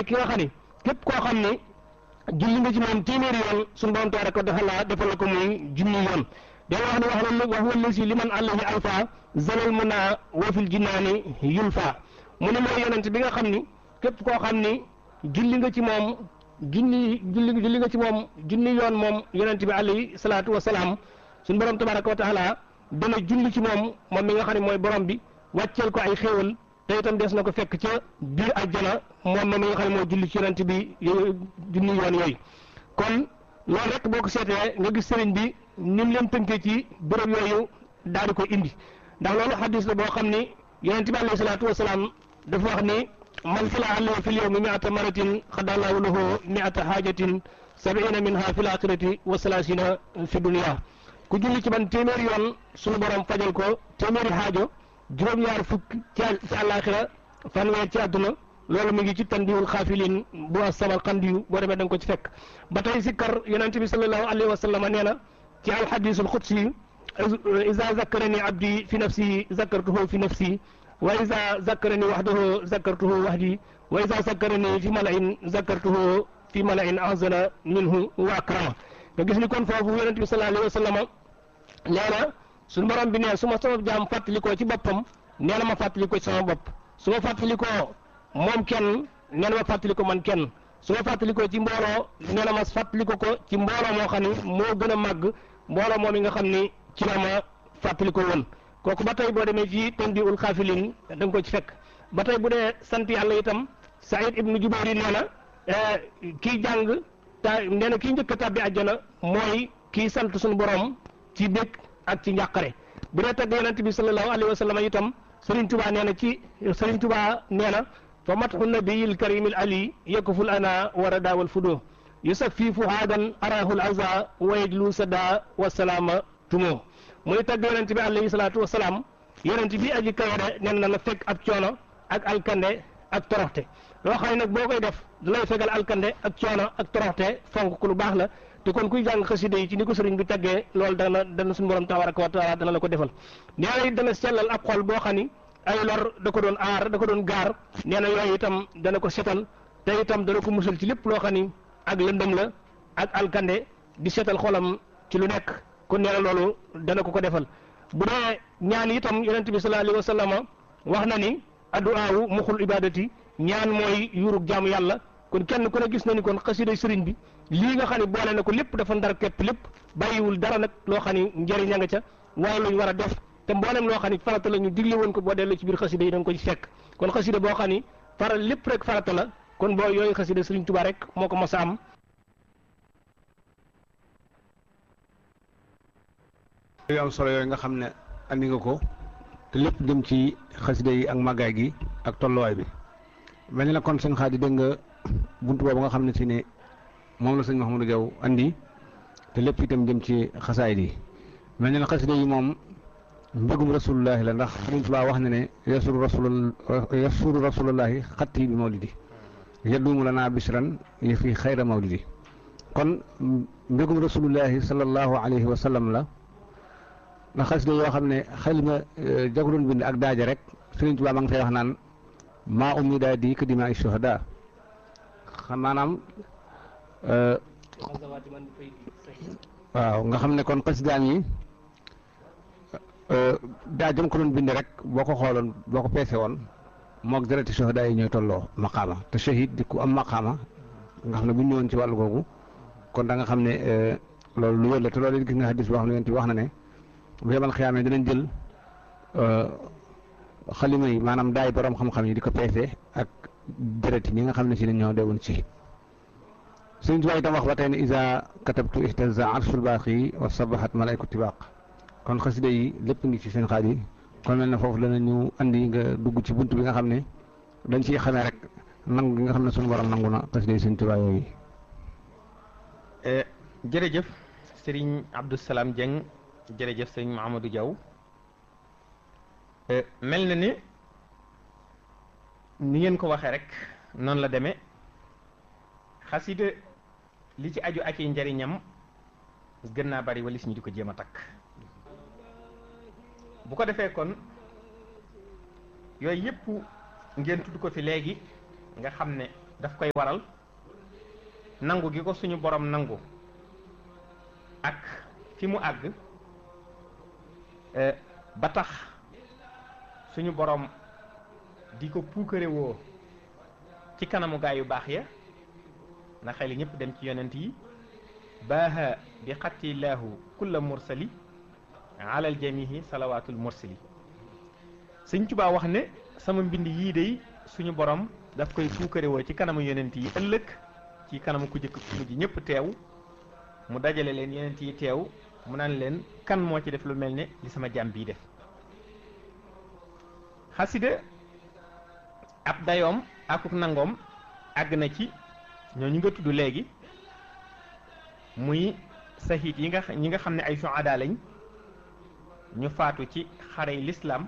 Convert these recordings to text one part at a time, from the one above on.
ki nga xam ni képp koo xam ni julli nga ci moom téeméeri yoon suñu borom tabaraka wa taala defal la ko muy junni yoon day wax ne wax na wax wala si liman àllahi alfa zalal mun naa wafil jinnaani yulfa mu ne mooy yonent bi nga xam ni képp koo xam ni julli nga ci moom junni julli julli nga ci moom junni yoon moom yonent bi alayhi salaatu wa salaam suñu borom tabaraka wa taala dana julli ci moom moom mi nga xam ne mooy borom bi wàcceel ko ay xéewal te itam des na ko fekk ca biir àjjana moom mi nga xam ne moo julli ci yonent bi junni yoon yooyu kon loolu rek boo ko seetee nga gis sëriñ bi ni mu leen tënkee ci bërëb yooyu daal di ko indi ndax loolu xadis la boo xam ni yonent bi alayhi salaatu wa salaam dafa wax ni man sala alayhi fil yawmi mi'ata maratin xadallahu lahu mi'ata haajatin sabiina minha fil axirati wa salaasina fi dunya ku julli ci man téeméeri yoon suñu borom fajal ko téeméeri xaajo juróom-ñaar fukk ci ci àllaaxira fanweer ci àdduna loolu mu ngi ci tandiwul xaafilin bu asabal xandiyu boo demee da nga ko ci fekk ba tey sikkar yonente bi sallallahu alayhi wa sallam nee na ci alxadisul xudsi isa zakkarani abdi fi nafsi zakkartuhu fi nafsi wa isa zakkarani waxdahu zakkartuhu waxdi wa isa zakkarani fi malain zakkartuhu fi malain azana minhu wa akrama nga gis ni kon foofu yonente bi sallallahu alayhi wa sallam nee na suñu borom bi ne su ma sama jaam fàttalikoo ci boppam nee na ma fàttalikoo ci sama bopp su ma fàttalikoo moom kenn nee na ma fàttaliko man kenn su ma fàttalikoo ci mbooloo nee na ma fàttaliko ko ci mbooloo moo xam ni moo gën a màgg mbooloo moom yi nga xam ni ci la ma fàttaliko woon kooku ba tey boo demee ci tondi ul xaafilin da nga ko ci fekk ba tey bu dee sant yàlla itam Saïd ibnu Jubayr nee na kii jàng ta nee na kii njëkk a tàbbi àjjana mooy kii sant suñu borom ci bég ak ci njàqare bu dee tagg yonent bi sallallahu alayhi wa sallam itam Serigne Touba nee na ci Serigne Touba nee na fa matxu nabiyil karimil ali yakuful ana war a daawal fudo yusaffi fuhaadan arahul aza wa yajlu sada wa salaama tumo muy tagg yonent bi alayhi salaatu wa salaam yonent bi aji kawere nee na la fekk ab coono ak alkande ak toroxte loo xam ne nag boo koy def da lay fegal alkande ak coono ak toroxte fonk ku lu baax la te kon kuy jàng xasida yi ci ni ko sëriñ bi taggee loolu dana dana suñu borom tabaraka wa taala dana la ko defal nee na it dana sellal ab xol boo xam ni ay lor da ko doon aar da ko doon gaar nee na yooyu itam dana ko setal te itam dana ko musal ci lépp loo xam ni ak lëndëm la ak alkande di setal xolam ci lu nekk kon nee na loolu dana ko ko defal bu dee ñaan itam yonent bi sallallahu alayhi wa sallam wax na ni addu'aawu muxul ibadati ñaan mooy yuurug jaamu yàlla kon kenn ku ne gis na ni kon xasida sëriñ bi lii nga xam ne boole na ko lépp dafa ndar képp lépp bàyyiwul dara nag loo xam ni njëriñ a nga ca waaye luñ war a def te mboolem loo xam ni farata la ñu digle woon ko boo delloo ci biir xasida yi da nga ko ci fekk kon xasida boo xam ni faral lépp rek farata la kon boo yooyu xasida sëriñ Tuubaa rek moo ko mos a am. yu am solo yooyu nga xam ne andi nga ko te lépp jëm ci xasida yi ak màggaay gi ak tolluwaay bi mel ni la kon sëñ Xaadi dégg nga buntu boobu nga xam ne si ne moom la sëñ Mouhamadou Diaw andi te lépp itam jëm ci xasaayid yi mel ni la xasida yi moom mbégum rasulullahi la ndax Sëriñ Tuubaa wax na ne yasuru rasul yasuru rasulullahi xatti bi mawlidi yaddumu lana bisran yi fi xayra mawlidi kon mbégum rasulullahi sallallahu alayhi wa sallam la ndax xasida yoo xam ne xel ma jago doon bind ak daaja rek Sëriñ Tuubaa ma ngi fay wax naan maa ummi daa di ka dima ay shuhada xam maanaam waaw nga xam ne kon xasidaan yi daa jëm ko doon bind rek boo ko xooloon boo ko peese woon moog dereti shuhada yi ñooy tolloo maqaama te shahid di ku am maqaama nga xam ne bu ñu ñëwoon ci wàllu googu kon da nga xam ne loolu lu wér la te loolu it gis nga hadis boo xam ne yonent bi wax na ne bu yemal xiyaamee dinañ jël xalima yi maanaam daay borom xam-xam yi di ko peese ak deret yi ñi nga xam ne si ne ñoo deewoon ci sëñ Tuubaa itam wax ba tey ne isa katabtu ihtaza arshul baaqi wa sabahat malaykatu tibaq kon xasida yi lépp ngi ci seen xaaj yi kon mel na foofu dana ñu andi nga dugg ci bunt bi nga xam ne dañ ciy xamee rek nangu gi nga xam ne suñu borom nangu na xasida yi sëñ Tuubaa yooyu jërëjëf sëriñ Abdou Salam Dieng jërëjëf sëriñ Mahamadou Diaw mel na ni ni ngeen ko waxee rek noonu la demee xasida li ci aju ak i njariñam gën naa bari walis ñu di ko jéem a takk bu ko defee kon yooyu yëpp ngeen tudd ko fi léegi nga xam ne daf koy waral nangu gi ko suñu borom nangu ak fi mu àgg ba tax suñu borom di ko puukare woo ci kanamu gaa yu baax ya na xel ñëpp dem ci yonent yi baaha bi xattilaahu kulla mursali alal jamihi salawaatul mursali Sëñ Tuubaa wax ne sama mbind yii day suñu borom daf koy puukare woo ci kanamu yonent yi ëllëg ci kanamu ku jëkk ku mujj ñëpp teew mu dajale leen yonent yi teew mu naan leen kan moo ci def lu mel ne li sama jàmm bii def xasida ab dayoom akuk nangoom àgg na ci ñooñu nga tudd léegi muy sahiit yi nga ñi nga xam ne ay suhada lañ ñu faatu ci xarey lislaam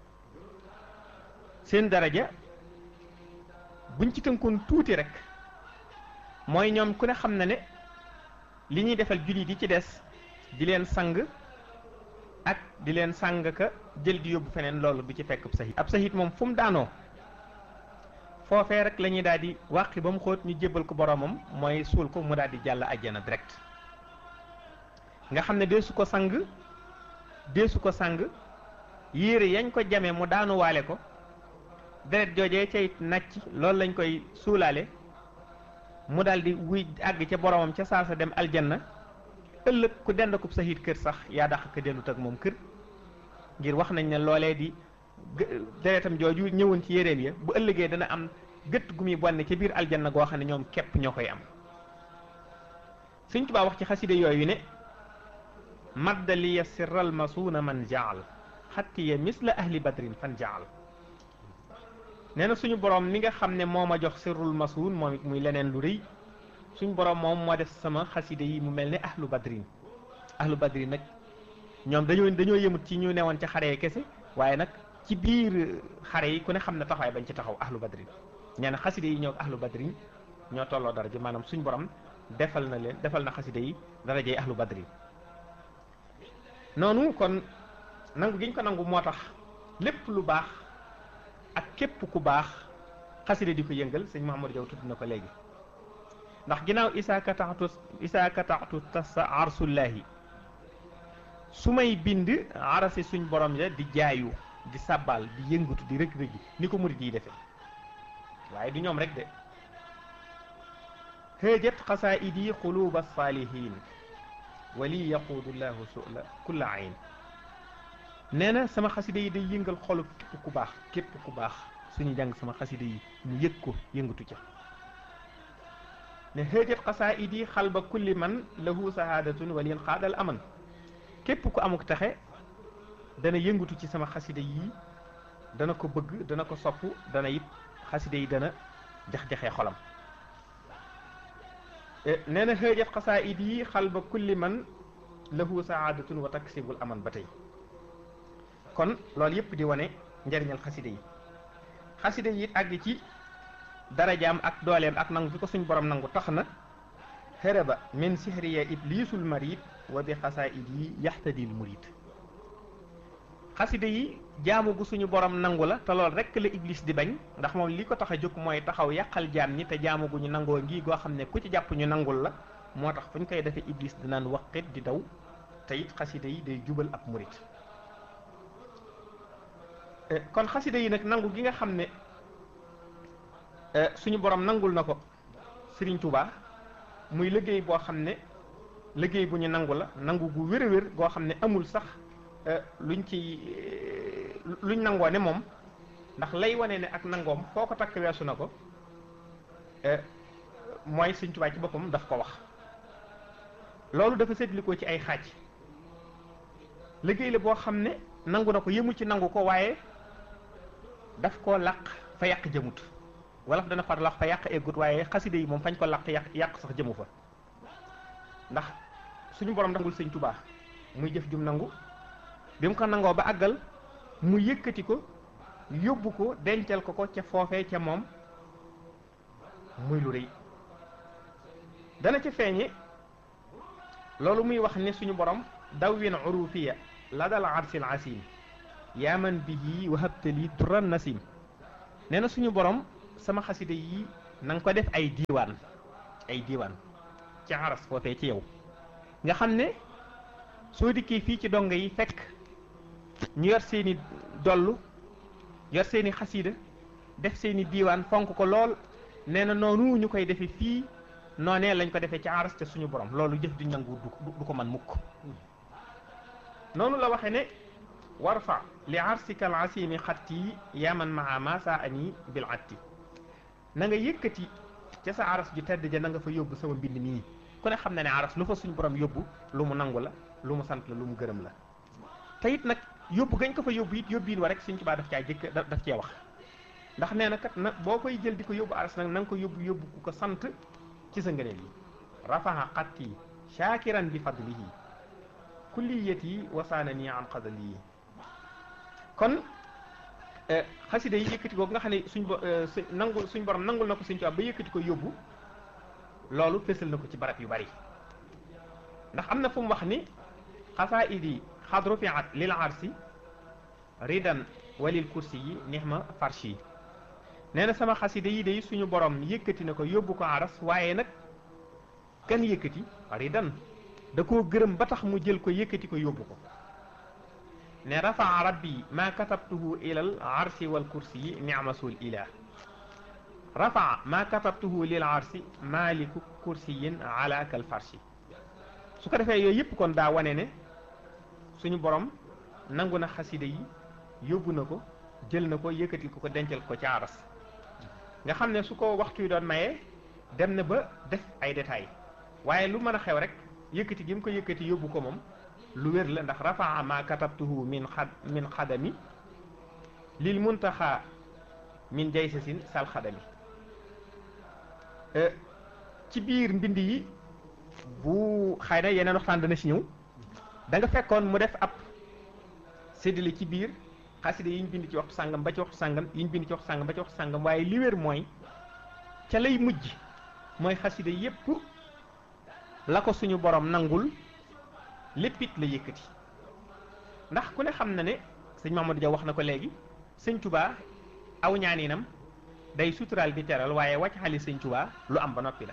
seen daraja buñ ci tënkoon tuuti rek mooy ñoom ku ne xam na ne li ñuy defal jullit yi ci des di leen sang ak di leen sang ka jël di yóbbu feneen loolu du ci fekk ab sahit ab sahit moom fu mu daanoo foofee rek la ñuy daal di wàqi ba mu xóot ñu jébbal ko boromam mooy suul ko mu daal di jàll àjjana direct nga xam ne deesu ko sang deesu ko sang yére yañ ko jamee mu daanuwaale ko deret joojee cay nàcc loolu lañ koy suulaale mu daal di wuy àgg ca boromam ca saasa dem aljanna ëllëg ku dend ko sahit kër sax yaa dàq ko dendut ak moom kër ngir wax nañ ne loolee di deretam jooju ñëwoon ci yéreem ya bu ëllëgee dana am gëtt gu muy bonne ca biir aljanna goo xam ne ñoom képp ñoo koy am Sëñ Tuubaa wax ci xaside yooyu ne maddaliya sirral masuuna man jaal xattiya misla ahli badrin fan jaal nee na suñu borom mi nga xam ne moo ma jox sirrul masuun moom it muy leneen lu rëy suñu borom moom moo def sama xaside yi mu mel ne ahlu badrin ahlu badrin nag ñoom dañoo dañoo yëmut ci ñu newoon ca xare kese waaye nag ci biir xare yi ku ne xam ne taxawaay bañ ci taxaw ahlu badrin nee na xaside yi ñoo ahlu badrin ñoo tolloo daraja maanaam suñu borom defal na leen defal na xaside yi darajey ahlu badrin noonu kon nangu gi ñu ko nangu moo tax lépp lu baax ak képp ku baax xaside di ko yëngal sëñ Mahamadou Diaw tudd na ko léegi ndax ginnaaw isaa kataxtu isaa kataxtu tasa arsullahi su may bind arasi suñ borom ya di jaayu di sàbbaal di yëngatu di rëg-rëgi ni ko murid yi defee waaye du ñoom rek de hëjat xasaidi xuluba saalihin wali yaquudullahu sula kulla ayn nee na sama xaside yi day yëngal xolu képp ku baax képp ku baax suñu jàng sama xaside yi mu yëg ko yëngatu ca ne hëjat xasaidi xalba kulli man lahu sahadatun walin xaadal aman képp ku amuk taxe dana yëngatu ci sama xaside yi dana ko bëgg dana ko sopp dana it xaside yi dana jax-jaxee xolam nee na xëjat xasaid yi xalba kulli man lahu saadatun wa taksibul aman ba tey kon loolu yépp di wane njariñal xaside yi xaside yi it àgg ci darajaam ak dooleem ak nangu fi ko suñ borom nangu tax na xërëba min sihriya iblisul marid wa bi xasaid yi yaxtadil murid xaside yi jaamu gu suñu borom nangu la te loolu rekk la iblis di bañ ndax moom li ko tax a jóg mooy taxaw yàqal jaam ñi te jaamu gu ñu nangoo ngi goo xam ne ku ci jàpp ñu nangul la moo tax fu ñu koy defee iblis dinaan waqit di daw te it xaside yi day jubal ab murid kon xaside yi nag nangu gi nga xam ne suñu borom nangul na ko Serigne Touba muy liggéey boo xam ne liggéey bu ñu nangu la nangu gu wér a wér goo xam ne amul sax luñ ci luñ nangoo ne moom ndax lay wane ne ak nangoom foo ko takk weesu na ko mooy Sëñ Tuubaa ci boppam daf ko wax loolu dafa séddlikoo ci ay xaaj liggéey la boo xam ne nangu na ko yëmul ci nangu ko waaye daf koo làq fa yàq jëmut wala dana far làq fa yàq eggut waaye xaside yi moom fañ ko làq yàq yàq sax jëmu fa ndax suñu borom nangul Sëñ Tuubaa muy jëf jum nangu bi mu ko nangoo ba àggal mu yëkkati ko yóbbu ko dencal ko ko ca foofee ca moom muy lu rëy dana ca feeñe loolu muy wax ne suñu borom dawwin urufiya la dal arsil asim yaaman bihi wahabtali turan nasim nee na suñu borom sama xaside yi na nga ko def ay diiwaan ay diiwaan ci aras foofee ci yow nga xam ne soo dikkee fii ci donga yi fekk ñu yor seeni dollu yor seeni xasiida def seeni diiwaan fonk ko lool nee na noonu ñu koy defee fii noonee lañ ko defee ci aras te suñu borom loolu jëf di nangu du du ko man mukk noonu la waxe ne warfa li arsika al asimi xatti yaman maa ma saa ani bil atti na nga yëkkati ca sa aras ju tedd ja na nga fa yóbbu sama mbind mii ku ne xam na ne aras lu fa suñu borom yóbbu lu mu nangu la lu mu sant la lu mu gërëm la te it nag yóbbu gañ ko fa yóbbu it yóbbiin wa rek suñ Tuubaa daf caa jëkk daf cee wax ndax nee na kat na boo koy jël di ko yóbbu aras nag na nga ko yóbbu yóbbu ku ko sant ci sa ngëneel yi rafaha xatti shaakiran bi fadlihi kulliyati wasaana nii an qadali kon xasida yi yëkkati googu nga xam ne suñ bo nangul suñ borom nangul na ko suñ Tuubaa ba yëkkati ko yóbbu loolu fésal na ko ci barab yu bari ndax am na fu mu wax ni xasaidi xad rufiat lil arsi ridan walil kursi yi nixma farshi yi nee na sama xasida yi day suñu borom yëkkati na ko yóbbu ko aras waaye nag kan yëkkati ridan da koo gërëm ba tax mu jël ko yëkkati ko yóbbu ko ne rafaa rabbi ma katabtuhu ilal arsi wal kursi yi nicmasul ilah rafaa ma katabtuhu lil arsi maliku kursiyin ala kal farshi su ko defee yooyu yëpp kon daa wane ne suñu borom nangu na xasida yi yóbbu na ko jël na ko yëkkati ko ko dencal ko ci aras nga xam ne su ko waxtu yi doon mayee dem na ba def ay détails waaye lu mën a xew rek yëkkati gi mu ko yëkkati yóbbu ko moom lu wér la ndax rafaa ma katabtuhu min xad min xadami lil muntaxa min jaysasin sal xadami ci biir mbind yi bu xëy na yeneen waxtaan dana ci ñëw da nga fekkoon mu def ab séddale ci biir xasida yi ñu bind ci waxtu sàngam ba ci waxtu sàngam yi ñu bind ci waxtu sàngam ba ci waxtu sàngam waaye li wér mooy ca lay mujj mooy xasida yépp la ko suñu borom nangul léppit la yëkkati ndax ku ne xam na ne sëñ Mamadou Dia wax na ko léegi sëñ Touba aw ñaaninam day suturaal di teral waaye wàcc xali sëñ Touba lu am ba noppi la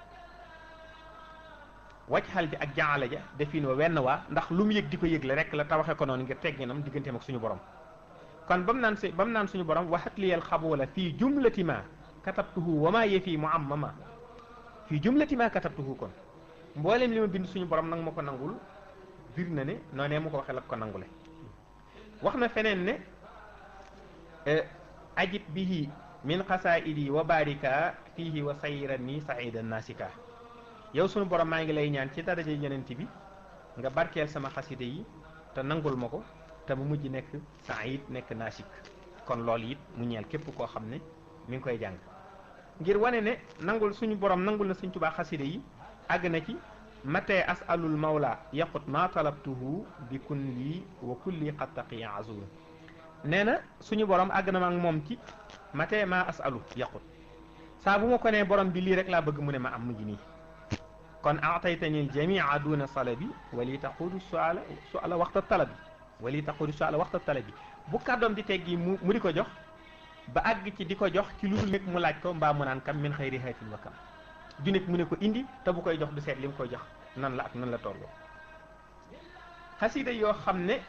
wàcc xal ji ak jaala ja defin wa wenn waa ndax lu mu yëg di ko yëgle rek la tawaxe ko noonu ngir tegginam digganteem ak suñu borom kon ba mu naan si ba mu naan suñu borom waxat liyal xaboola fii jumlati ma katabtuhu wa maa yefi mu am mama fii jumlati ma katabtuhu kon mboolem li ma bind suñu borom nag ma ko nangul bir na ne noonee mu ko waxee la ko nangule wax na feneen ne ajib bihi min xasaidi wa barika fihi wa sayran ni saidan nasika yow sunu borom maa ngi lay ñaan ci daraja yonent bi nga barkeel sama xaside yi te nangul ma ko te mu mujj nekk said nekk nasik kon loolu it mu ñeel képp koo xam ne mi ngi koy jàng ngir wane ne nangul suñu borom nangul na suñ tubaa xaside yi àgg na ci matee asalul mawla yaqut ma talabtuhu bi kun lii wa kulli qad taqiya azul nee na suñu borom àgg na ma ak moom ci matee ma asalu yaqut saa bu ma ko nee borom bi lii rek laa bëgg mu ne ma am mujj nii kon aataytani aljamia duna salabi wali taqudu suala suala waxta talabi wali taqudu suala waxta talabi bu kàddoom di teggi mu mu di ko jox ba àgg ci di ko jox ci lu dul nekk mu laaj ko mbaa mu naan kam min xayri haatin wa kam ju nekk mu ne ko indi te bu koy jox du seet li mu koy jox nan la ak nan la tolloo xasida yoo xam ne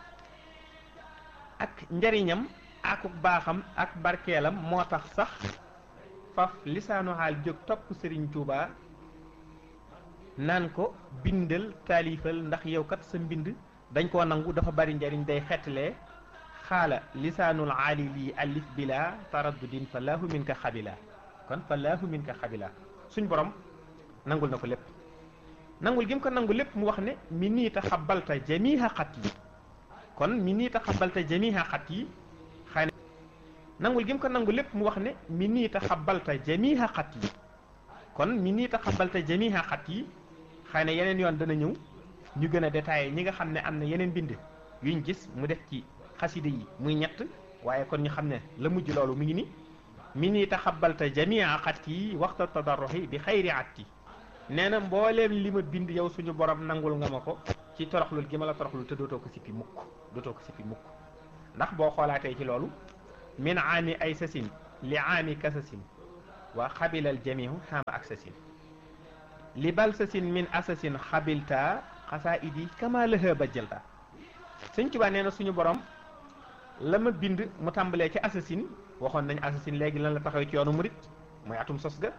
ak njariñam ak baaxam ak barkeelam moo tax sax faf lisaanu xaal jóg topp Sëriñ Tuubaa naan ko bindal taalifal ndax yow kat sa mbind dañ koo nangu dafa bari njariñ day xettalee xaala lisaanul aali lii alif bila taraddudin fa laahu min ka xabila kon fa laahu min ka xabila suñ borom nangul na ko lépp nangul gi mu ko nangul lépp mu wax ne mi nii taxabalta jamiha xat yi kon mi nii taxabalta jamiha xat yi xëy na nangul gi mu ko nangul lépp mu wax ne mi nii taxabalta jamiha xat yi kon mi nii taxabalta jamiha xat yi xëy na yeneen yoon dana ñëw ñu gën a détaillé ñi nga xam ne am na yeneen bind yuñ gis mu def ci xasida yi muy ñett waaye kon ñu xam ne la mujj loolu mu ngi ni mi nii taxabalta jamia xat yi waxta tadarruxi bi xayri at yi nee na mbooleem li ma bind yow suñu borom nangul nga ma ko ci toroxlul gi ma la toroxlul te dootoo ko sippi mukk dootoo ko sippi mukk ndax boo xoolaatee ci loolu min aami ay sasin li aami kasasin wa xabilal jamihu xaama aksasin li balsasin min asasin xabilta xasaa idi kama lëha ba jëlta sëñ Tuubaa nee na suñu borom la ma bind mu tàmbalee ci assasine waxoon nañ assasine léegi lan la taxaw ci yoonu murit mooy atum sos ga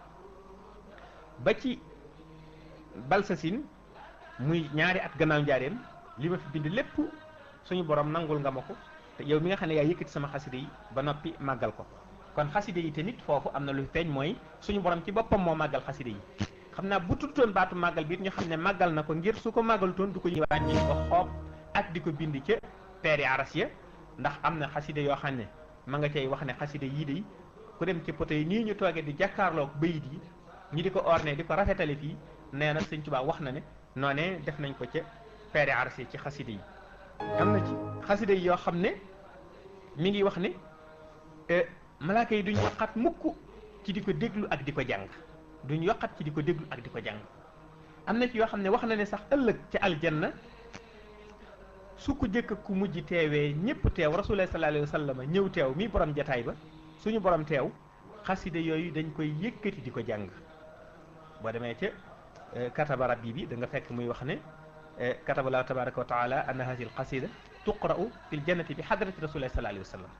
ba ci balsasin muy ñaari at gannaaw njaareem li ma fi bind lépp suñu borom nangul nga ma ko te yow mi nga xam ne yaa yëkkati sama xaside yi ba noppi màggal ko kon xaside yi tamit foofu am na lu feeñ mooy suñu borom ci boppam moo màggal xaside yi xam naa bu tuddoon baatu màggal bi it ñu xam ne màggal na ko ngir su ko màggalutoon du ko ñuy wàññi ko xoob ak di ko bind ca peeri aras ya ndax am na xaside yoo xam ne ma nga cay wax ne xaside yii de ku dem ci poto yi nii ñu toogee di jàkkaarloog bayit yi ñi di ko orné di ko rafetale fii nee na sëñ Tuubaa wax na ne noonee def nañ ko ca peeri aras yi ci xaside yi am na ci xaside yi yoo xam ne mi ngi wax ne malaaka yi duñ yokkat mukk ci di ko déglu ak di ko jàng duñ yokkat ci di ko déglu ak di ko jàng am na ci yoo xam ne wax na ne sax ëllëg ci aljanna su ko jëkk ku mujj teewee ñëpp teew rasulullah sallallahu alayhi wa sallam ñëw teew mi borom jataay ba suñu borom teew xaside yooyu dañ koy yëkkati di ko jàng boo demee ca kataba rabbi bi da nga fekk muy wax ne kataba llahu tabaraka wa taala anna hadihi alqasida tuqra'u fil jannati bi hadrati rasulillah sallallahu alayhi wa sallam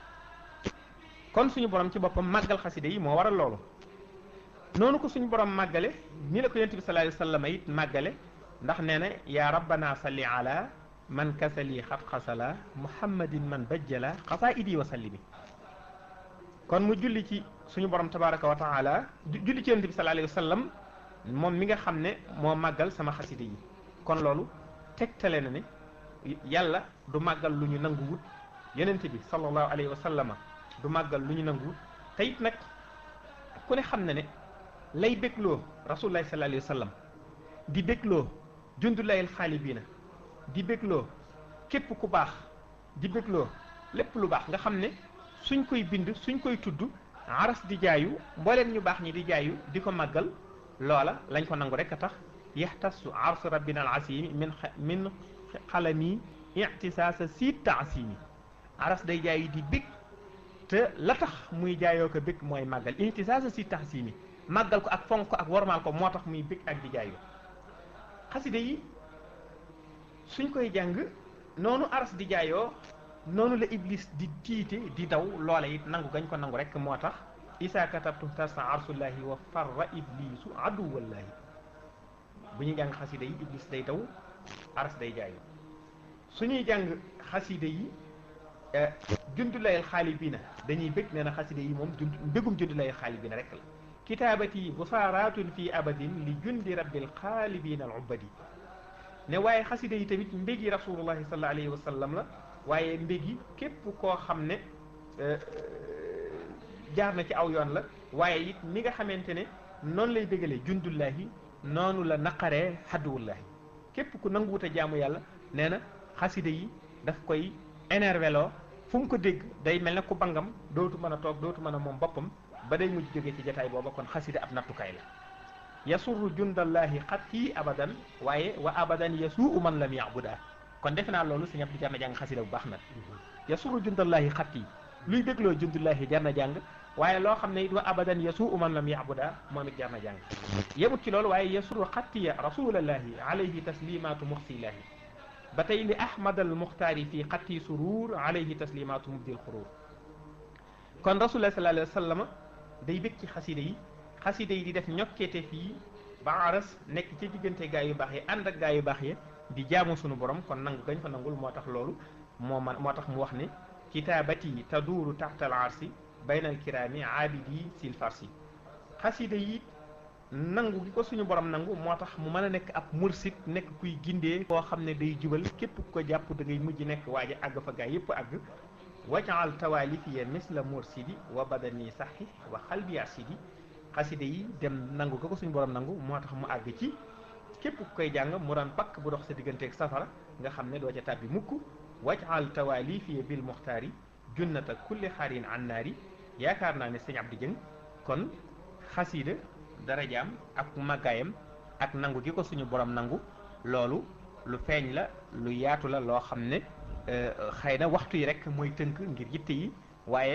kon suñu borom ci boppam màggal xaside yi moo waral loolu noonu ko suñu borom màggale ni la ko yonent bi sallallahu alayhi wa sallam it màggale ndax nee na yaa rabbana salli ala man kasali xat xasala muhammadin man bajjala xasaa idi wa sallimi kon mu julli ci suñu borom tabaraka wa taala julli ci yonent bi sallallahu alayhi wa sallam moom mi nga xam ne moo màggal sama xaside yi kon loolu tegtale na ne yàlla du màggal lu ñu nanguwut yonent bi sallallahu alayhi wa sallama du màggal lu ñu nanguwut te it nag ku ne xam na ne lay bégloo rasulullahi sallallahu alayhi wa sallam di bégloo jundulayil xaalibiina di bégloo képp ku baax di bégloo lépp lu baax nga xam ne suñ koy bind suñ koy tudd aras di jaayu mbooleem ñu baax ñi di jaayu di ko màggal loola lañ ko nangu rek a tax yaxtasu ars rabbina al asimi min min xalami ictisaasa siit taasimi aras day jaayu di bég te la tax muy jaayoo ko bég mooy màggal ictisaasa siit taasimi màggal ko ak fonk ko ak wormaal ko moo tax muy bég ak di jaayu xaside yi suñ koy jàng noonu aras di jaayoo noonu la iblis di tiite di daw loola it nangu gañ ko nangu rek moo tax isa katabtu tasa arsullahi wa farra iblisu aduwallahi bu ñuy jàng xaside yi iblis day daw aras day jaayoo suñuy jàng xaside yi jundulayel xaalibiina dañuy bëgg nee na xaside yi moom jund mbégum jundulayel xaalibiina rek la kitaabati busaaratun fi abadin li jundi rabbil xaalibiina al ubadi ne waaye xaside yi tamit mbégi rasulullahi sallallahu alayhi wa sallam la waaye mbégi képp koo xam ne jaar na ci aw yoon la waaye it mi nga xamante ne noonu lay bégalee jundullahi noonu la naqaree xadduwullahi képp ku nanguwut a jaamu yàlla nee na xaside yi daf koy énervé loo fu mu ko dégg day mel ne ku bangam dootu mën a toog dootu mën a moom boppam ba day mujj jógee ci jataay booba kon xaside ab nattukaay la yasurru jundallahi xatti abadan waaye wa abadan yasuu man lam yabuda kon defe naa loolu si ñëpp di jar na jàng xasida bu baax nag yasurru jundallahi xatti luy bégloo jundallahi jar na jàng waaye loo xam ne it wa abadan yasuu man lam yabuda moom it jar na jàng yemut ci loolu waaye yasurru xattiya rasulallahi alayhi taslimatu muxsilahi ba tey li ahmad al muxtaari fii xatti surur alayhi taslimatu mubdil xurur kon rasulullah sallallahu alayhi wa sallam day bég ci xasida yi xasida yi di def ñokkeete fii ba aras nekk ci diggante gaa yu baax yi ànd ak gaa yu baax yi di jaamu sunu borom kon nangu gañ fa nangul moo tax loolu moo man moo tax mu wax ne kitaabati taduuru taxtal arsi baynal kiraami aabidi sil farsi xasida yi nangu gi ko suñu borom nangu moo tax mu mën a nekk ab mursid nekk kuy gindee koo xam ne day jubal képp ku ko jàpp da ngay mujj nekk waaja àgg fa gaa yépp àgg wajaal tawaalifiya misla mursidi wa badani saxi wa xalbi asidi xaside yi dem nangu ga ko suñu borom nangu moo tax mu àgg ci képp ku koy jàng mu daan pakk bu dox sa digganteeg safara nga xam ne doo ca tàbbi mukk wajaal tawaalifiya bil muxtaari junnata kulli xaarin an naari yaakaar naa ne sëñ Abdou Dieng kon xasida darajaam ak màggaayam ak nangu gi ko suñu borom nangu loolu lu feeñ la lu yaatu la loo xam ne xëy na waxtu yi rek mooy tënk ngir yitte yi waaye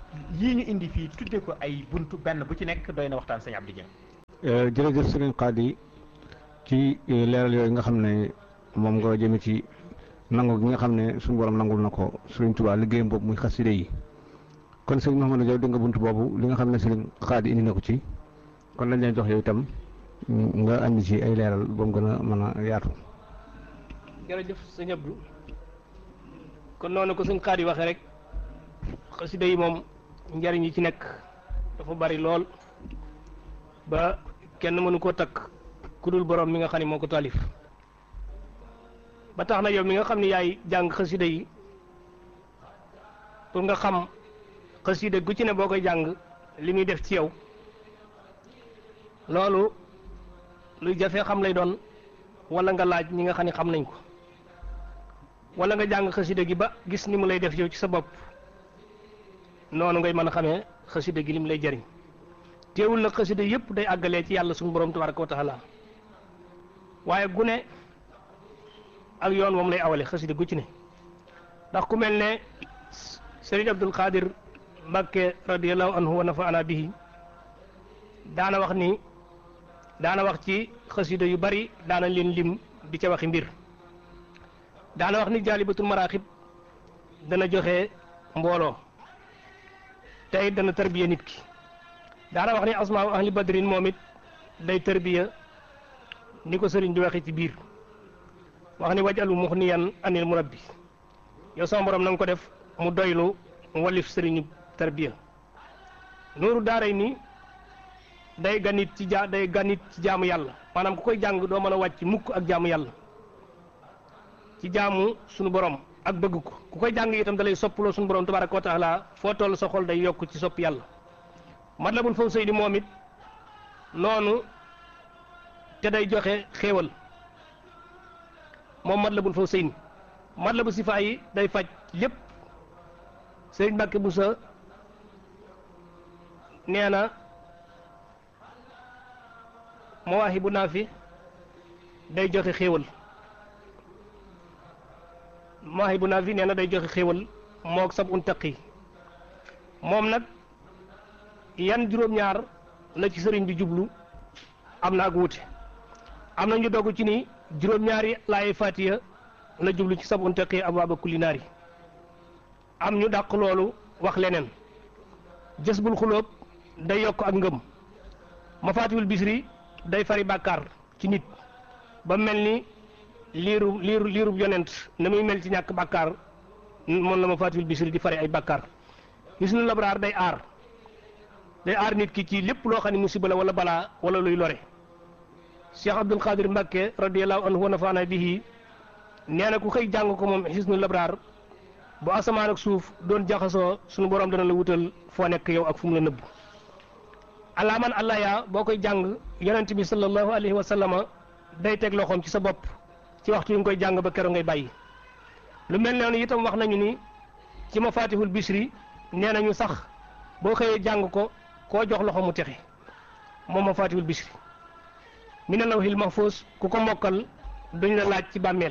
yii ñu indi fii tudde ko ay buntu benn bu ci nekk doy na waxtaan sëñ Abdou Dieng jërëjëf sëriñ Xaadi ci leeral yooyu nga xam ne moom nga jëme ci nangu gi nga xam ne suñu borom nangul na ko sëriñ Tuubaa liggéeyam boobu muy xaside yi kon sëriñ Mouhamadou Diaw di nga buntu boobu li nga xam ne sëriñ Xaadi indi na ko ci kon lañ leen jox yow itam nga andi ci ay leeral ba mu gën a mën a yaatu. jërëjëf sëñ Abdou kon noonu ko sëñ Xaadi waxee rek xasida yi moom njariñ yi ci nekk dafa bari lool ba kenn mënu koo takk ku dul borom mi nga xam ne moo ko taalif ba tax na yow mi nga xam ne yaay jàng xasida yi pour nga xam xasida gu ci ne boo koy jàng li muy def ci yow loolu luy jafee xam lay doon wala nga laaj ñi nga xam ne xam nañ ko wala nga jàng xasida gi ba gis ni mu lay def yow ci sa bopp noonu ngay mën a xamee xasida gi lim lay jariñ teewul nag xasida yëpp day àggalee ci yàlla suñu borom tabaraka wa taala waaye gune ak yoon moom lay awale xasida gu ci ne ndax ku mel ne Sëriñ Abdul Qadir Mbakke radiallahu anhu wa nafaana bihi daana wax ni daana wax ci xasida yu bari daana leen lim di ca waxi mbir daana wax ni jaalibatul maraaxib dana joxe mbooloo tey dana tarbiya nit ki daana wax ni asmaa ahli badrin moom it day tarbiya ni ko sëriñ di waxee ci biir wax ni wajalu muxniyan anil murabbi yow sama borom na nga ko def mu doylu walif sëriñu tarbiya nuuru daaray ni day ganit ci ja day ganit ci jaamu yàlla maanaam ku koy jàng doo mën a wàcc mukk ak jaamu yàlla ci jaamu sunu borom ak bëgg ko ku koy jàng itam dalay soppaloo sunu borom tabaraka wa taala foo toll sa xol day yokk ci sopp yàlla matlabul fawzayni moom it noonu te day joxe xéewal moom matlabul fawzayni matlabu sifaa yi day faj lépp sëriñ Mbàkke Buso nee na mawaahibu naafi day joxe xéewal mawaahibu naafi nee na day joxe xéewal moog sab un taqi moom nag yan juróom-ñaar la ci sëriñ bi jublu am na ak wuute am na ñu dogg ci ni juróom-ñaari laaye fatiya la jublu ci sab un taqi abwaaba kulli naari am ñu dàq loolu wax leneen jës bul xulóob day yokk ak ngëm mafaatiwul bisri day fari bàkkaar ci nit ba mel ni liiru liiru liirub yonent na muy mel ci ñàkk bàkkaar moom la mafaatiwul bisri di fari ay bàkkaar hisnu labraar day aar day aar nit ki ci lépp loo xam ne musiba la wala balaa wala luy lore Cheikh Abdul Qadir Mbàkke radiyallahu anhu wa nafaana bihi nee na ku xëy jàng ko moom hisnu labraar bu asamaan ak suuf doon jaxasoo sunu borom dana la wutal foo nekk yow ak fu mu la nëbb alaaman allah yaa boo koy jàng yonent bi sallallahu alayhi wa sallama day teg loxoom ci sa bopp ci waxtu yi nga koy jàng ba keroog ngay bàyyi lu mel noonu itam wax nañu ni ci mafatihul bisri nee nañu sax boo xëyee jàng ko koo jox loxo mu texe moom mafatihul bisri mi ne lawhil mahfuz ku ko mokkal duñ la laaj ci bàmmeel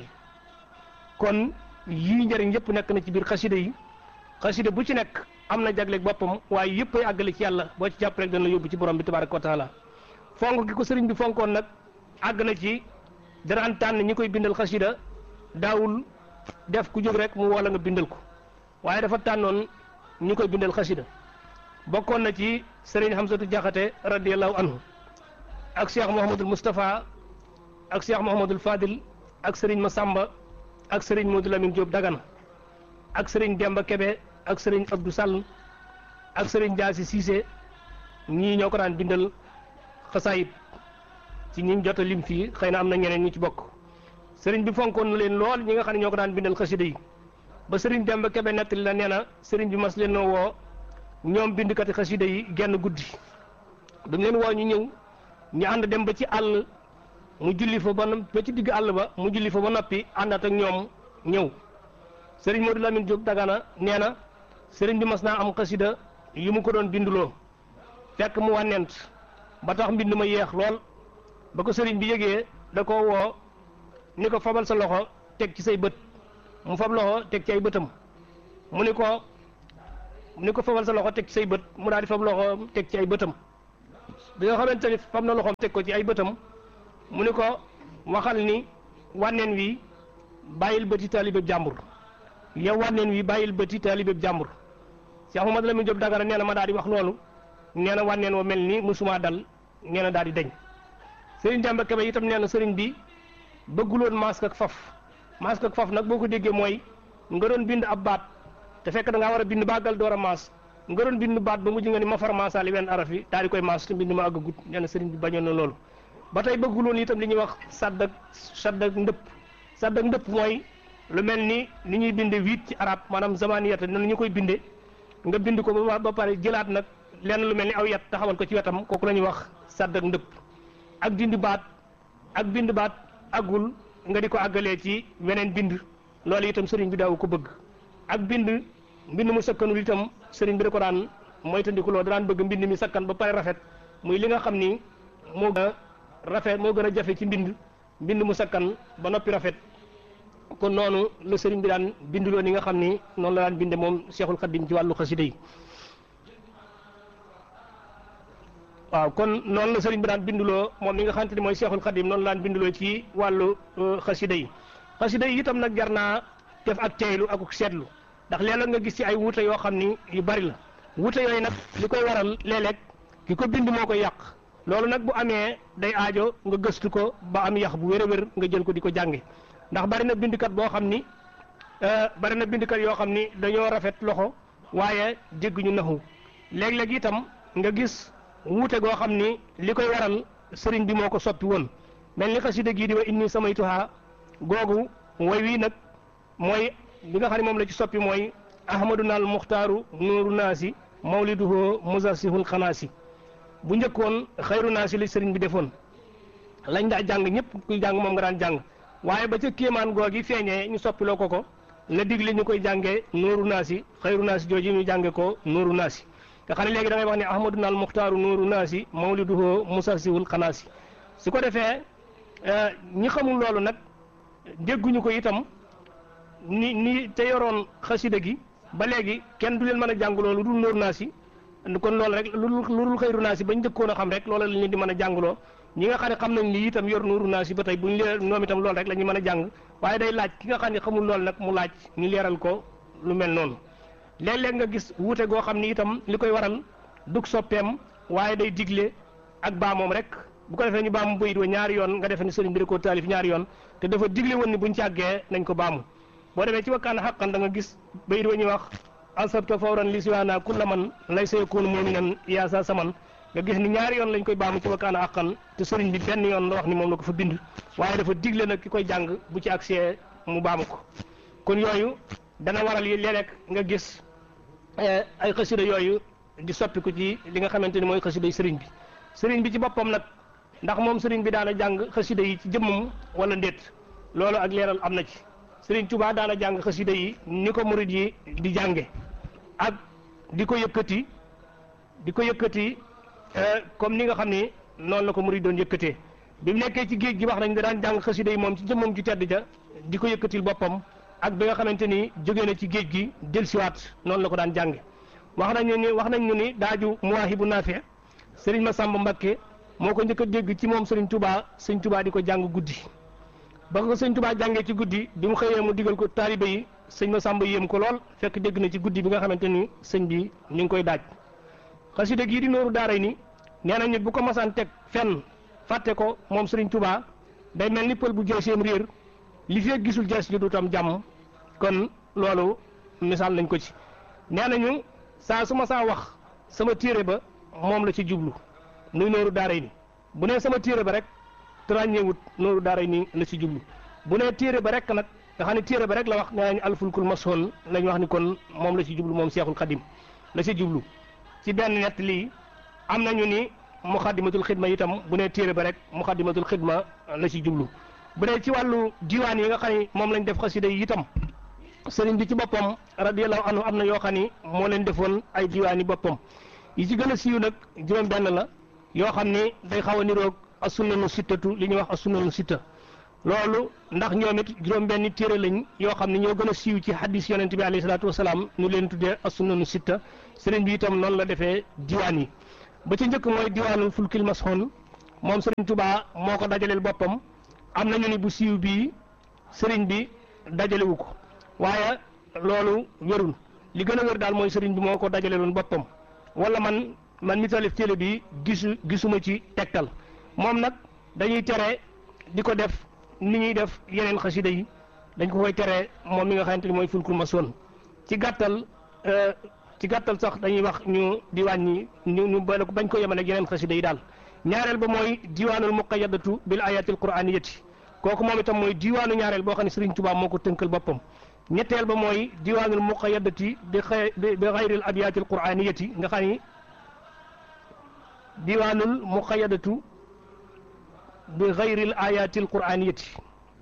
kon yii njëriñ yëpp nekk na ci biir xasida yi xasida bu ci nekk am na jagleeg boppam waaye yëpp ay àggale ci yàlla boo ci jàpp rek dana la yóbbu ci borom bi tabaraka wa taala fonk gi ko sëriñ bi fonkoon nag àgg na ci danaan tànn ñi koy bindal xasida daawul def ku jóg rek mu wala nga bindal ko waaye dafa tànnoon ñi koy bindal xasida bokkoon na ci sëriñ Hamsatu Jaxate radiallahu anhu ak cheikh Mouhamadul Moustapha ak cheikh Mouhamadul Fadil ak sëriñ Masamba ak sëriñ Modou Lamine Diop Dagana ak sëriñ Demba Kebe ak sëriñ Abdou Sall ak sëriñ Jaasi Cissé ñii ñoo ko daan bindal xasaayit ci ñi jot a lim fii xëy na am na ñeneen ñu ci bokk sëriñ bi fonkoon na leen lool ñi nga xam ne ñoo ko daan bindal xasida yi ba sëriñ Demba Kebe nettali la nee na sëriñ bi mas leen noo woo ñoom bindkati xasida yi genn guddi dañ leen woo ñu ñëw ñu ànd dem ba ci àll mu julli fa ba ba ci digg àll ba mu julli fa ba noppi àndaat ak ñoom ñëw sëriñ Modou Lamine Diop Dagana nee na sëriñ bi mas naa am xasida yu mu ko doon binduloo fekk mu wànnent ba tax mbind ma yeex lool ba ko sëriñ bi yëgee da ko woo ni ko fabal sa loxo teg ci say bët mu fab loxo teg ci ay bëtam mu ni ko ni ko fabal sa loxo teg ci say bët mu daal di fab loxo teg ci ay bëtam bi nga xamante ni fab na loxoom teg ko ci ay bëtam mu ni ko waxal ni wànneen wi bàyyil bëti taalibeb jàmbur yow wànneen wi bàyyil bëti taalibeb jàmbur Cheikh Mouhamadou Lamine Diop Dagana nee na ma daal di wax loolu nee na wànneen wa mel ni musuma dal nee na daal di deñ sëriñ Demba Kebe itam nee na sëriñ bi bëgguloon masque ak faf masque ak faf nag boo ko déggee mooy nga doon bind ab baat te fekk da ngaa war a bind bàggal door a maas nga doon bind baat ba mujj nga ni ma far maasaali wenn araf yi daal di koy maas te mbind ma àgg gut nee na sëriñ bi bañoon na loolu ba tey bëgguloon itam li ñuy wax sadd ak sadd ak ndëpp sadd ak ndëpp mooy lu mel ni ni ñuy binde huit ci arab maanaam zamaniyata nan ñu koy binde nga bind ko ba ba pare jëlaat nag lenn lu mel ni aw yat taxawal ko ci wetam kooku la ñuy wax sadd ak ndëpp ak dindi baat ak bind baat àggul nga di ko àggalee ci weneen bind loolu itam sëriñ bi daaw ko bëgg ak bind mbind mu sakkanul itam sëriñ bi da ko daan moytandikuloo da daan bëgg mbind mi sakkan ba pare rafet muy li nga xam ni moo gën a rafet moo gën a jafe ci mbind mbind mu sakkan ba noppi rafet kon noonu la sëriñ bi daan binduloo ni nga xam ni noonu la daan binde moom Cheikhul Khadim ci wàllu xasida yi waaw kon noonu la sëriñ bi daan binduloo moom mi nga xamante ni mooy Cheikhul Khadim noonu la daan binduloo ci wàllu xasida yi xasida yi itam nag jar naa def ak teylu ak seetlu ndax léeg-léeg nga gis ci ay wuute yoo xam ni yu bari la wuute yooyu nag li koy waral léeg-léeg ki ko bind moo koy yàq loolu nag bu amee day aajo nga gëstu ko ba am yax bu wér a wér nga jël ko di ko jànge ndax bari na bindkat boo xam ni bari na bindkat yoo xam ni dañoo rafet loxo waaye dégg ñu naxu léeg-léeg itam nga gis wuute goo xam ni li koy waral sëriñ bi moo ko soppi woon mel ni xasida gii di wa inni samaytuha googu woy wii nag mooy bi nga xam ne moom la ci soppi mooy ahmaduna al muxtaaru nuuru naasi mawliduhu muzassihul xanaasi bu njëkkoon xayru naasi li sëriñ bi defoon lañ daa jàng ñëpp kuy jàng moom nga daan jàng waaye ba ca kéemaan googi feeñee ñu soppiloo ko ko la digle ñu koy jàngee nuuru naasi xayru naasi jooju ñu jànge ko nuuru naasi nga xam ne léegi da ngay wax ne ahmaduna al muxtaaru nuuru naasi mawliduhu muzassihul xanaasi su ko defee ñi xamul loolu nag dégguñu ko itam ni ni te yoroon xasida gi ba léegi kenn du leen mën a jàng loolu dul nóoru naa si kon loolu rek lu dul xëyru naa si bañ njëkkoon a xam rek loolu la leen di mën a jàngloo ñi nga xam ne xam nañ ni itam yor nóoru naa si ba tey buñ lee ñoom itam loolu rek la ñuy mën a jàng waaye day laaj ki nga xam ne xamul loolu nag mu laaj ñu leeral ko lu mel noonu léeg-léeg nga gis wuute goo xam ni itam li koy waral dug soppeem waaye day digle ak baamoom rek bu ko defee ñu baamu bayit wa ñaari yoon nga defe ni sëriñ bi da koo taalif ñaari yoon te dafa digle woon ni buñ càggee nañ ko baamu boo demee ci wakkaan xaqan da nga gis bayit wa ñuy wax asabta fawran li siwaana kulla man lay sa yakunu muminan yaa sa saman nga gis ni ñaari yoon lañ koy baamu ci wakkaan xaqan te sëriñ bi benn yoon la wax ni moom la ko fa bind waaye dafa digle nag ki koy jàng bu ci accès mu baamu ko kon yooyu dana waral yi léeg-léeg nga gis ay xasida yooyu di soppiku ci li nga xamante ni mooy xasida yi sëriñ bi sëriñ bi ci boppam nag ndax moom sëriñ bi daana jàng xasida yi ci jëmmam wala ndéet loolu ak leeral am na ci sëriñ Tuubaa daana jàng xasida yi ni ko murid yi di jànge ak di ko yëkkati di ko yëkkati comme ni nga xam ni noonu la ko murid doon yëkkatee bi mu nekkee ci géej gi wax nañ da daan jàng xasida yi moom ci jëmmam ju tedd ja di ko yëkkatil boppam ak bi nga xamante ni jóge na ci géej gi dellusiwaat noonu la ko daan jànge wax nañu ni wax nañ ñu ni daaju muwaahibu naafi sëriñ Masamba Mbakke moo ko njëkk a dégg ci moom sëriñ Touba sëriñ Touba di ko jàng guddi ba ko sëriñ Touba jàngee ci guddi bi mu xëyee mu digal ko taalibe yi sëñ Masamba yéem ko lool fekk dégg na ci guddi bi nga xamante ni sëñ bi ñu ngi koy daaj xasida gii di nooru daaray ni nee nañu bu ko masaan teg fenn fàtte ko moom sëriñ Touba day mel ni pël bu jeeseem réer li fee gisul jees ji du tam jàmm kon loolu misaal nañ ko ci nee nañu saa su ma saa wax sama téere ba moom la ci jublu nuy nooru daaray ni bu nee sama téere ba rek te ràññeewut nooru daaray ni la ci jublu bu nee téere ba rek nag nga xam ne téere ba rek la wax nee nañu alfulkul masoon lañ wax ni kon moom la ci jublu moom seexul xadim la ci jublu ci benn nett lii am nañu ni muxaddimatul xidma itam bu nee téere ba rek muxaddimatul xidma la ci jublu bu dee ci wàllu diwaan yi nga xam ne moom lañ def xasida yi itam sëriñ bi ci boppam radiyallahu anhu am na yoo xam ni moo leen defoon ay diwaan yi boppam yi ci gën a siiw nag juróom benn la yoo xam ni day xaw a niroog as-sunnanu sittatu li ñuy wax as-sunnanu sitta loolu ndax ñoom it juróom benn téere lañ yoo xam ne ñoo gën a siiw ci hadis yonent bi alayhi salaatu wasalaam ñu leen tuddee as-sunnanu sitta sëriñ bi itam noonu la defee diwaan yi ba ci njëkk mooy diwaanul fulkil masxoon moom sëriñ Tuubaa moo ko dajaleel boppam am nañu ni bu siiw bii sëriñ bi dajalewu ko waaye loolu wérul li gën a wér daal mooy sëriñ bi moo ko dajaleeloon boppam wala man man mi talif téere bi gisu gisuma ci tegtal moom nag dañuy tere di ko def ni ñuy def yeneen xasida yi dañ ko koy tere moom mi nga xamante ni mooy fulkul masoon ci gàttal ci gàttal sax dañuy wax ñu di wàññi ñu ñu boole ko bañ ko yemale ak yeneen xasida yi daal ñaareel ba mooy diwaanul muqayyadatu bil ayatil quraaniyati kooku moom itam mooy diwaanu ñaareel boo xam ne Sëriñ Tuubaa moo ko tënkal boppam ñetteel ba mooy diwaanul muqayyadati bi xay bi xayril abiyatil quraaniyati nga xam ni diwaanul muqayyadatu bi xayril ayatil quraaniyati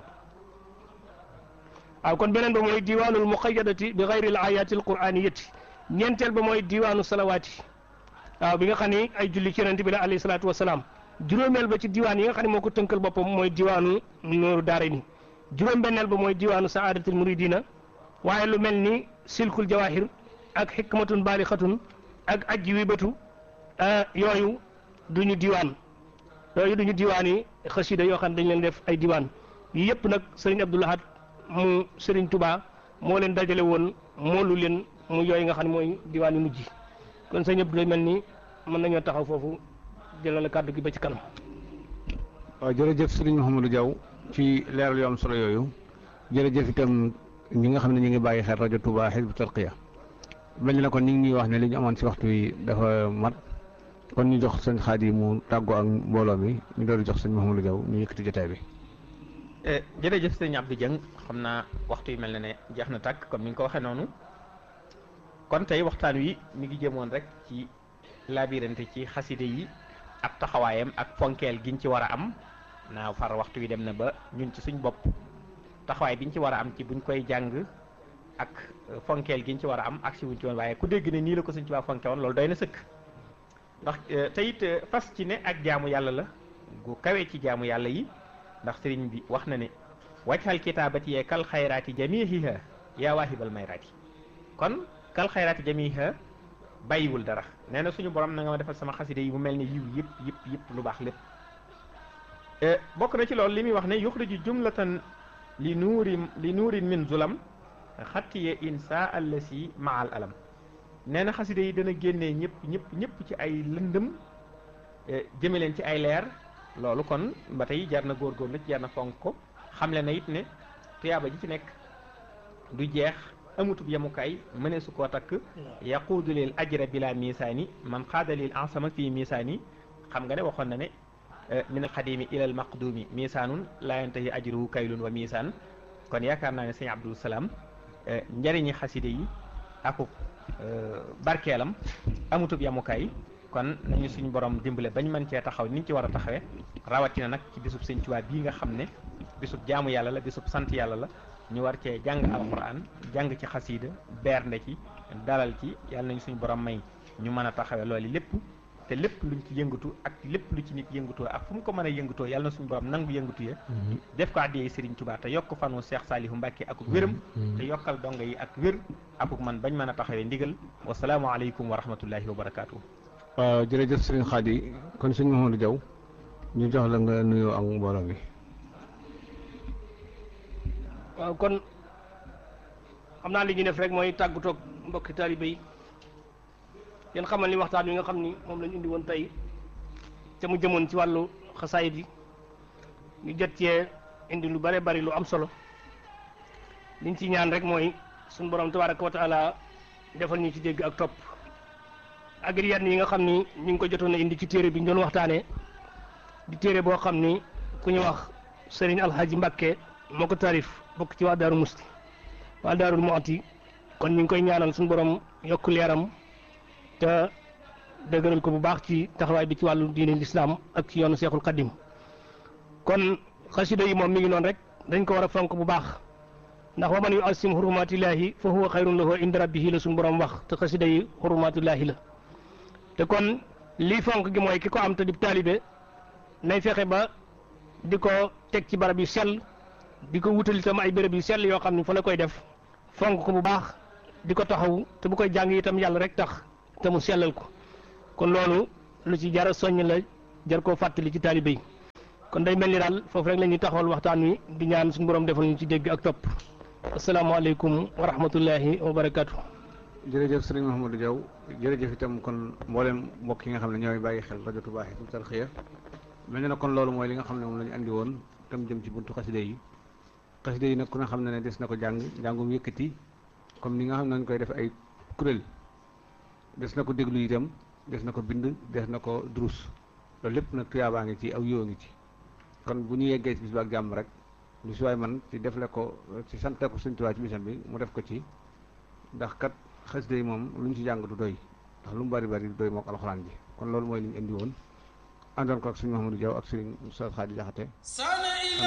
waaw kon beneen ba mooy diwaanul muqayyadati bi xayril ayatil quraaniyati ñeenteel ba mooy diwaanu salawaati waaw bi nga xam ni ay julli ci yonent bi la alayhi salaatu wasalaam juróomeel ba ci diwaan yi nga xam ne moo ko tënkal boppam mooy diwaanu nooru daare ni juróom-benneel ba mooy diwaanu saadatul muridina waaye lu mel ni silkul jawahir ak xikmatun baalixatun ak ajji wibatu yooyu duñu diwaan yooyu duñu diwaan yi xasida yoo xam ne dañ leen def ay diwaan yi yëpp nag sëriñ Abdou Lahad mu sëriñ Touba moo leen dajale woon moolu leen mu yooyu nga xam ne mooy diwaan yu mujj kon sëriñ Abdou lay mel ni mën nañoo taxaw foofu jëlal kàddu gi ba ci kanam. waaw jërëjëf sëriñ Mouhamadou Diaw ci leeral yu am solo yooyu jërëjëf itam ñi nga xam ne ñu ngi bàyyi xel rajo Touba Hizbut Tarqiyyah mel na kon ñu ngi ñuy wax ne li ñu amoon si waxtu wi dafa mat kon ñu jox sëñ Xaadi mu tàggoo ak mbooloo mi ñu doon jox sëñ Mouhamadou Diaw ñu yëkkati jotaay bi. jërëjëf sëñ Abdou Dieng xam naa waxtu yi mel na ne jeex na tàkk comme ni nga ko waxee noonu kon tey waxtaan wi mi ngi jëmoon rek ci labirante ci xaside yi ak taxawaayam ak fonkeel giñ ci war a am naa far waxtu wi dem na ba ñun ci suñ bopp taxawaay biñ ci war a am ci buñ koy jàng ak fonkeel giñ ci war a am ak si wuñ ci woon waaye ku dégg ne nii la ko suñ ci waa fonke woon loolu doy na sëkk ndax te it fas ci ne ak jaamu yàlla la gu kawee ci jaamu yàlla yi ndax sëriñ bi wax na ne wajhal kitaabati yee kal xayraati jamihiha yaa waahibal mayraati kon kal xayraati jamihiha bàyyiwul dara nee na suñu borom na nga ma defal sama xaside yi mu mel ni yiw yëpp yëpp yëpp lu baax lépp bokk na ci loolu li muy wax ne yuxriju jumlatan li nuuri li nuurin min zulam xattiye insa allasi maal alam nee na xaside yi dana génnee ñëpp ñëpp ñëpp ci ay lëndëm jëme leen ci ay leer loolu kon ba tey jar na góorgóorlu ci jar na fonk ko xamle na it ne tuyaaba ji ci nekk du jeex amutub yemukaay mëne su koo takk yaquudu lil ajra bila misaani man xaada lil ansama fii misaani xam nga ne waxoon na ne min al xadimi ila al maqdumi misaanun laa yantahi ajruhu kaylun wa misaan kon yaakaar naa ne sëñ Abdou Salaam njëriñi xaside yi akub barkeelam amutub yemukaay kon nañu suñu borom dimbale bañ mën cee taxaw niñ ci war a taxawee rawatina nag ci bisub sëñ Tuubaa bii nga xam ne bisub jaamu yàlla la bisub sant yàlla la ñu war cee jàng alquran jàng ci xasiida bernde ci dalal ci yàlla nañu suñu borom may ñu mën a taxawee loolu lépp te lépp luñ ci yëngatu ak lépp lu ci nit yëngatoo ak fu mu ko mën a yëngatoo yàlla na suñu borom nangu yëngatu ya def ko addiyee Serigne Touba te yokk fanu Cheikh Salihu Mbacke akuk wéram te yokkal donga yi ak wér akuk man bañ mën a taxawee ndigal wasalaamualeykum wa rahmatullahi wa barakaatu. waaw jërëjëf sëriñ Xaadi kon sëñ Mouhamadou Diaw ñu jox la nga nuyoo ak mbooloo mi. waaw kon xam naa li ñuy def rek mooy tàggatoog mbokki taalibe yi yéen xamal ni waxtaan wi nga xam ni moom lañu indi woon tey te mu jëmoon ci wàllu xasaayit yi ñu jot cee indi lu bare bari lu am solo liñ ci ñaan rek mooy suñu borom tabaraka wa taala defal ñu ci dégg ak topp ak yenn yi nga xam ni ñu ngi ko jotoon a indi ci téere bi ñu doon waxtaanee di téere boo xam ni ku ñu wax Serigne Alhaji Mbacke moo ko taarif bokk ci waa Daaru Musti waa Daarul Muxti kon ñu ngi koy ñaanal suñu borom yokk leeram te dëgëral ko bu baax ci taxawaay bi ci wàllu diine lislaam ak ci yoonu Seexul Xaddim kon xasida yi moom mi ngi noonu rek dañ ko war a fonk bu baax ndax wa man yu asim hurumatillahi fa huwa xayrun lahu inda rabbihi la suñu borom wax te xasida yi hurumatillahi la te kon lii fonk gi mooy ki ko am te di taalibe nay fexe ba di ko teg ci barab yu sell di ko wutal itam ay béréb yu sell yoo xam ne fa la koy def fonk ko bu baax di ko taxaw te bu koy jàng itam yàlla rek tax te mu sellal ko kon loolu lu ci jar a soññ la jar koo fàttali ci taalibe yi kon day mel ni daal foofu rek la ñuy taxawal waxtaan wi di ñaan suñu borom defal ñu ci dégg ak topp asalaamaaleykum wa rahmatullahi wa barakaatu. jërëjëf sëriñ Mouhamadou Diaw jërëjëf itam kon mboolem mbokk yi nga xam ne ñooy bàyyi xel rajo Touba Hizbut Tarqiyyah mel na ne kon loolu mooy li nga xam ne moom la ñu andi woon tam jëm ci buntu xaside yi xaside yi nag ku ne xam ne ne des na ko jàng njàngum yëkkati comme ni nga xam ne nañ koy def ay kuréel des na ko déglu itam des na ko bind des na ko durus loolu lépp nag tuyaabaa ngi ci aw yoo ngi ci kon bu ñu yeggee ci bis ba ak jàmm rek lu si waay man ci defle ko ci sant ko Sëriñ Tuubaa ci bisam bi mu def ko ci ndax kat xasida yi moom lu ñu ci jàng du doy ndax lu mu bari bari du doy mook alxuraan ji kon loolu mooy li ñu indi woon àndoon ko ak sëriñ Mouhamadou Diaw ak sëriñ Oustaz Khady Diakhaté